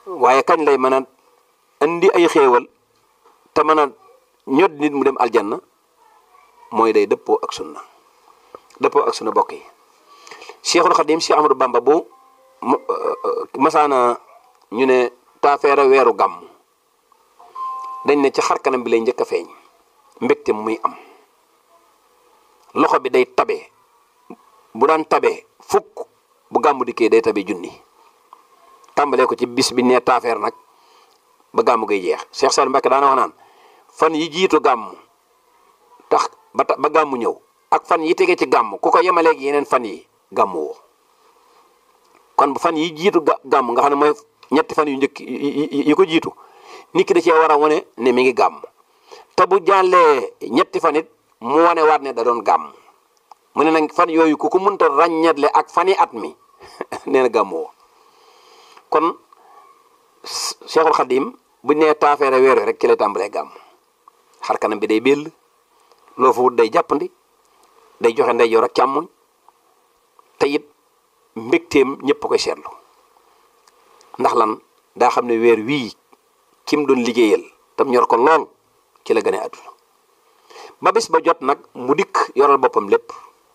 waaye kañ lay mën a indi ay xéewal te mën a ñod nit mu dem aljanna mooy day dëppoo ak sunna dëppoo ak sunna bokk yi Cheikhul Khadim Cheikh Amadou Bamba bu masaana ñu ne taafeere weeru gàmm dañ ne ci xar kanam bi lay njëkk a feeñ mbégte muy am loxo bi day tabe bu daan tabe fukk bu gàmmu dikkee day tabe junni tàmbalee ko ci bis bi nee taafeer nag ba gàmmu gay jeex Cheikh Saliou Mbacké daana wax naan fan yi jiitu gàmm tax ba ba gàmmu ñëw ak fan yi tege ci gàmm ku ko yemaleeg yeneen fan yi gàmmu woo kon fan yi jiitu gàmm nga xam ne mooy ñetti fan yu njëkk yi ko jiitu nit ki da cee war a wane ne mi ngi gàmm te bu jàllee ñetti fan it mu wane waat ne da doon gàmm mu ne nag fan yooyu ku ko mënta ràññetle ak fani at mi nee na gàmm woo kon Cheikhul Khadim bu nee taafeere weer wi rek ci lay tàmbalee gàmm xar kanam bi day béll loo fa wut day jàppandi day joxe ndeyjoor ak càmmoñ te it mbégteem ñëpp koy seetlu ndax lan daa xam ne weer wii kim doon liggéeyal tam ñor ko lool ci la gën a àdduna ba bis ba jot nag mu dikk yoral boppam lépp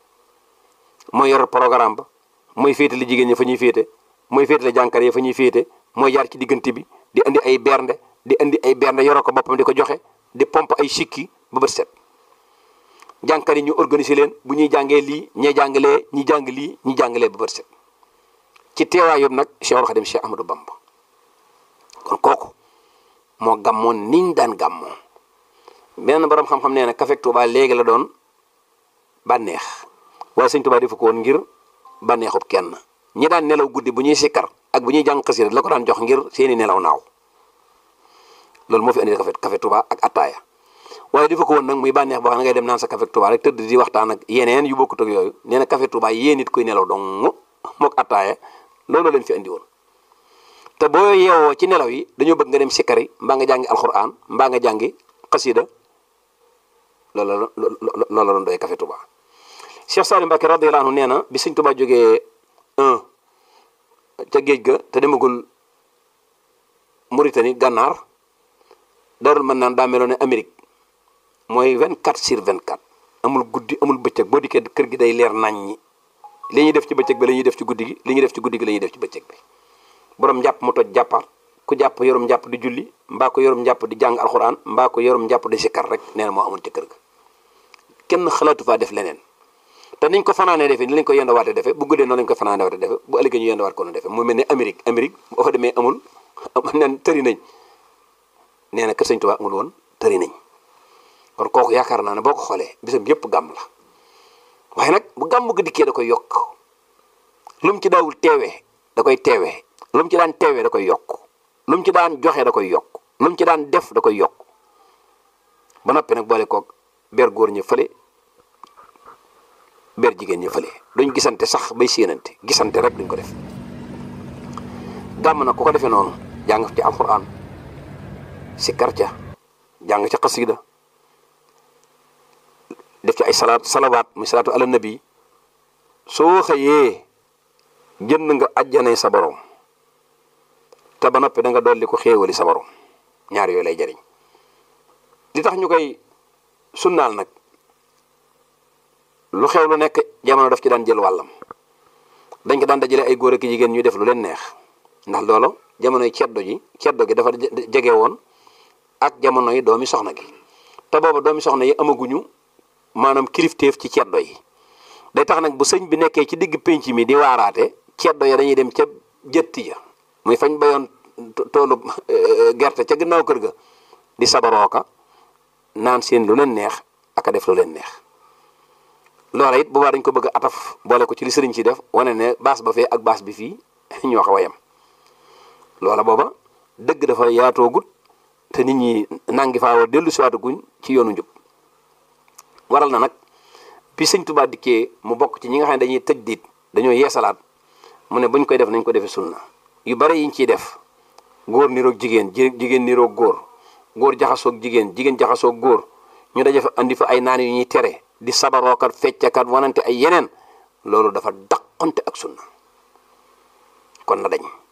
mooy yoral programme ba mooy féetale jigéen ñi fa ñuy féete mooy féetale jànkar yi fa ñuy féete mooy jaar ci diggante bi di indi ay bernde di indi ay bernde yoral ko boppam di ko joxe di pompe ay sikki ba bët set jànkar yi ñu organiser leen bu ñuy jàngee lii ñee jàngalee ñi jàng lii ñi jàngalee ba bët set ci teewaayam nag Cheikhul Khadim Cheikh Ahmadou Bamba kon kooku moo gàmmoon niñ daan gàmmoo benn borom xam-xam nee na Café Touba léegi la doon bànneex waaye sëñ Touba defu ko woon ngir bànneexub kenn ñi daan nelaw guddi bu ñuy sikkar ak bu ñuy jàng xasida la ko daan jox ngir seeni nelaw naaw loolu moo fi indi Café Café Touba ak attaaya waaye defu ko woon nag muy bànneex boo xam ne ngay dem naan sa Café Touba rek tëdd di waxtaan ak yeneen yu bokkut ak yooyu nee na Café Touba yéen nit koy nelaw dong mook attaaya loolu leen fi andi woon te boo yeewoo ci nelaw yi dañoo bëgg nga dem sikkari mbaa nga jàngi alxuraan mbaa nga jàngi xasida loolu la loolu la doon doy Café Touba Cheikh Saliou Mbacké radiyallahu anhu nee na bi sëñ Touba jógee un ca géej ga te demagul Mauritanie gànnaar darul mën naan daa meloon ne Amérique mooy 24 sur 24 amul guddi amul bëccëg boo dikkee kër gi day leer nañ ñi li ñuy def ci bëccëg bi la ñuy def ci guddi gi li ñuy def ci guddi gi la ñuy def ci bëccëg bi borom njàpp mu toj jàppaat ku jàpp yorum njàpp di julli mbaa ko yorum njàpp di jàng alxuraan mbaa ko yorum njàpp di sikkar rek nee na moo amoon ci kër ga kenn xalaatu faa def leneen te niñ ko fanaanee defee ni lañ ko yendawaatee defee bu guddee noonu lañ ko fanaanee waatee defee bu ëllëgee ñu yendawaat ko noonu defee mu mel ne Amérique Amérique boo fa demee amul nen tëri nañ nee na kër Sëñ Tuubaa amul woon tëri nañ kon kooku yaakaar naa ne boo ko xoolee bisam yëpp gàmm la waaye nag bu gàmm ga dikkee da koy yokk lu mu ci daawul teewee da koy teewee lu mu ci daan teewee da koy yokk lu mu ci daan joxe da koy yokk lu mu ci daan def da koy yokk ba noppi nag boole koog ber góor ñi fële ber jigéen ñi fële duñ gisante sax bay séenante gisante rek duñ ko def gàmm nag ku ko defee noonu jàng ci alxuraan si karca jàng ci xasida def ci ay salaat salawaat muy salaatu ala nabi soo xëyee jënd nga ajjanay sa borom te ba noppi da nga dolli ko xéewali sa borom ñaar yooyu lay jariñ li tax ñu koy sunnaal nag lu xew lu nekk jamono daf ci daan jël wàllam dañ ko daan dajale ay góor ak jigéen ñuy def lu leen neex ndax loolu jamonoy ceddo ji ceddo gi dafa jege woon ak jamono yi doomi soxna gi te booba doomi soxna yi amaguñu maanaam kilifteef ci ceddo yi day tax nag bu sëñ bi nekkee ci digg pénc mi di waaraate ceddo ya dañuy dem ca jëtti ja muy fañ bayoon toolu gerte ca gannaaw kër ga di sabarooka naan seen lu leen neex aka def lu leen neex loola it boobaa dañ ko bëgg ataf boole ko ci li sëriñ ci def wane ne baas ba fee ak baas bi fii ñoo xaw a yem loola booba dëgg dafa yaatoogut te nit ñi nangi faa war dellu siwaatuguñ ci yoonu njub waral na nag bi sëñ Tuubaa dikkee mu bokk ci ñi nga xam ne dañuy tëj diit dañoo yeesalaat mu ne buñ koy def nañ ko defee sunna yu bari yiñ ciy def góor niroog jigéen jigéen niroog góor góor jaxasoog jigéen jigéen jaxasoog góor ñu daje fa andi fa ay naan yu ñuy tere di sabarookat feccakat wanante ay yeneen loolu dafa daqante ak sunna kon na dañ